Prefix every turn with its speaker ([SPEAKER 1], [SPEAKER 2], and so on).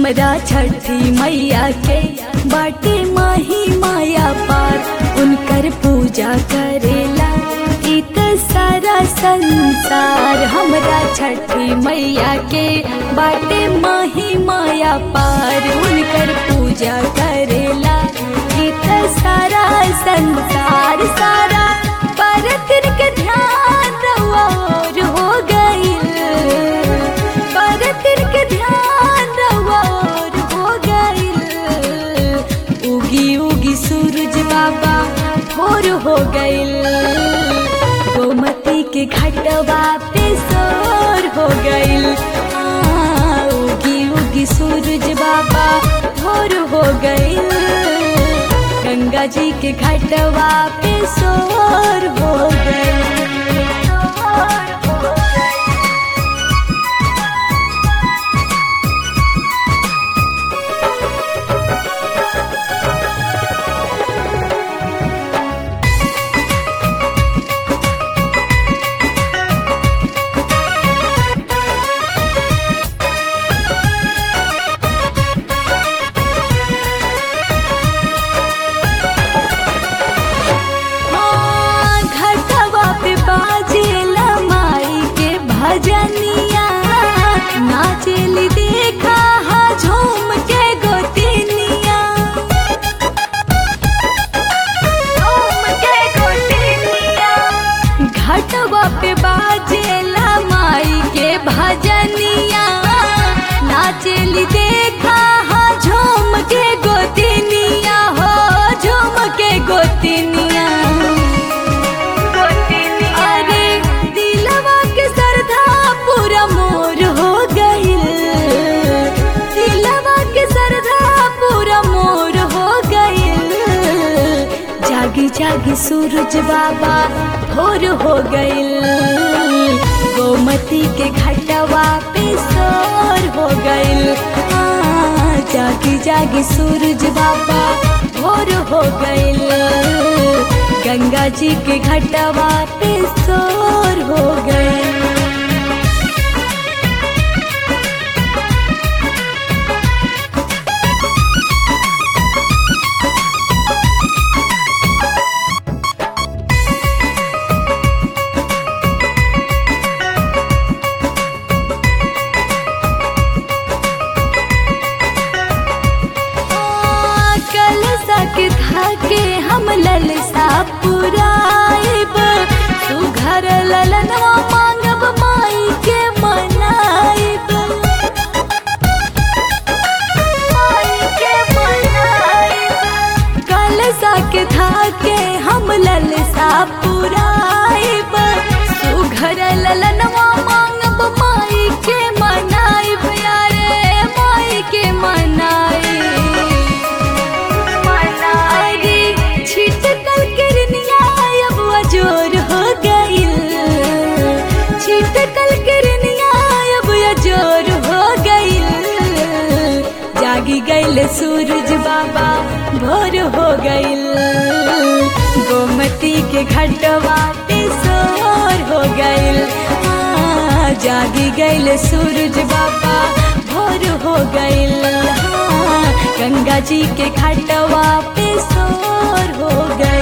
[SPEAKER 1] हमरा छठी मैया के बाटे माही माया पार उनकर पूजा करेला इत सारा संसार हमरा छठी मैया के बाटे माही माया पार उनकर पूजा करेला इत सारा संसार सारा परतिर के ध्यान रउआ और हो गईल परतिर के ध्यान रउआ और हो गईल उगी उगी सूरज बाबा भोर हो गईल गोमती के घटवा पे सोर हो गईल आ, उगी उगी सूरज बाबा भोर हो गईल गंगा जी के घटवा पे सोर हो गईल सोर हो गईल हाँ, घटवा पे बाजेला माई के भजनिया नाचेली देखा हा झूम के गोतिनिया झूम के गोतिनिया घटवा पे बाजेला माई के भजनिया नाचेली देखा हा झूम के गोतिनिया हो झूम के गोतिनिया अरे दिलवा के सरधा पूरा मोर हो गईल दिलवा के सरधा पूरा मोर हो गईल जागी जागी सूरज बाबा भोर हो गईल गोमती के घटवा पे सोर हो गईल हाँ, जागी जागी सूरज बाबा भोर हो गईल गंगा जी के घटवा पे सोर हो गईल कल सक थाके हम ललसा पुराइब तू घर ललनवा मांगब माई के मनाइब माई के मनाइब कल सक थाके हम ललसा पुराइब तू घर ललनवा मांगब माई के मनाइब यारे माई के मनाइब अरे छिटकल किरनिया अब अजोर हो गईल छिटकल किरनिया अब अजोर हो गईल जागी गईल सूरज बाबा भोर हो गईल गोमती के घटवा पे सोर हो गईल हाँ, जागी गईल सूरज बाबा भोर हो गईल हाँ, गंगा जी के घटवा पे सोर हो गईल